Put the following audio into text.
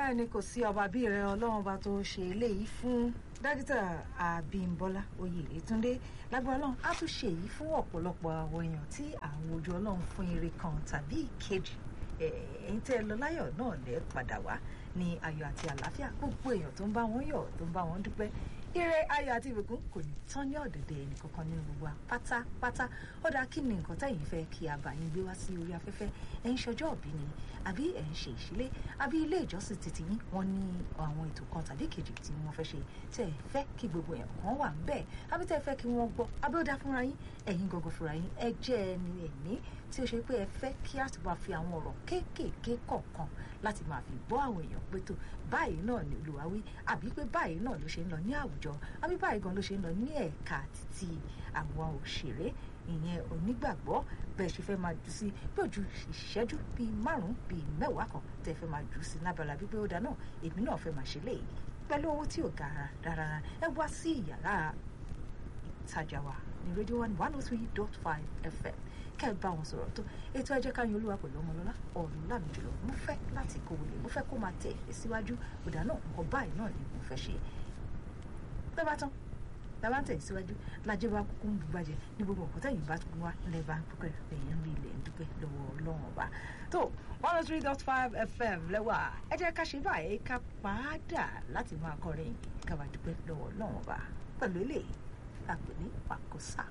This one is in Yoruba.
bẹ́ẹ̀ ni kò sí ọba bí rẹ ọlọ́run bá tó ṣe eléyìí fún dókítà Abímbọ́lá Oyètúndé lágbára ọlọ́run á tún ṣe èyí fún ọ̀pọ̀lọpọ̀ àwọn èèyàn tí àwọn ojú ọlọ́run fún ire kan tàbí ìkejì ẹ̀yin tẹ́ ẹ lọ láyọ̀ náà lẹ́ padà wá ní ayọ̀ àti àlàáfíà gbogbo èèyàn tó ń bá wọn yọ̀ tó ń bá wọn dúpẹ́ ire ayọ̀ àti ìbùkún kò ní tán ní ọ̀dẹ̀dẹ̀ ẹnìkankan nínú gbogbo wa pátápátá ó dáa kí ni nǹkan tẹ̀yin fẹ́ kí a bá yín gbé wá sí orí afẹ́fẹ́ ẹ̀ ń ṣọjọ́ òbí ni àbí ẹ̀ ń ṣe ìṣílé àbí ilé ìjọsìn títí yín wọ́n ní àwọn ètò kan tàbí kejì tí wọ́n fẹ́ ṣe tẹ́ ẹ fẹ́ kí gbogbo èèyàn kan wà ń bẹ́ẹ̀ àbí tẹ́ ẹ fẹ́ kí wọ́n gbọ́ àbí ó dá fúnra yín ẹ̀yin gangan fúnra yín ẹ jẹ́ ẹni ẹ̀mí tí ó ṣe pé ẹ fẹ́ kí á ti máa fi àwọn ọ̀rọ̀ kéékèèké kọ̀ọ̀kan láti máa fi bọ́ àwọn èèyàn pé tó báyìí náà ni Olúwa wí àbí pé báyìí náà ló ṣe ń lọ ní àwùjọ àbí báyìí gan ló ṣe ń lọ ní ẹ̀ka títí àwọn òṣèré ìyẹn onígbàgbọ́ bẹ́ẹ̀ ṣe fẹ́ máa jù sí bí ojú ìṣẹ́jú bíi márùn-ún bíi mẹ́wàá kan tẹ́ fẹ́ máa jù sí lábala wípé ó dáná èmi náà fẹ́ máa ṣe léyìí pẹ̀lú owó tí ò ga rárá ẹ wá sí ìyàrá ìtajà wa ní rédíò one one oh three dot five fm kẹ́ ẹ bá wọn sọ̀rọ̀ tó ètò ẹ jẹ́ ká yan olúwa pẹ̀lú ọmọlọ́lá ọ̀run lámì jùlọ mo fẹ́ láti kó wọlé mo fẹ́ kó máa tẹ̀ ẹ́ síwájú ọ̀dà náà nǹkan báyìí náà ni mo fẹ́ ṣe bẹ́ẹ̀ bá tán bàbá ń tẹ̀ síwájú lájẹ́ bá kúkú ń bu bàjẹ́ ní gbogbo nǹkan tẹ̀yìn bá tún wá lẹ́ bá ń dúpẹ́ lẹ́yìn ń rí ilẹ̀ ń dúpẹ́ lọ́wọ́ ọlọ́run ọba tó one oh three dot five fm lẹ́wà ẹ jẹ́ ká ṣe báyìí ká padà láti máa kọrin ká bá dúpẹ́ lọ́wọ́ ọlọ́run ọba pẹ̀lú eléyìí àgbẹ̀ ní pàkóṣà.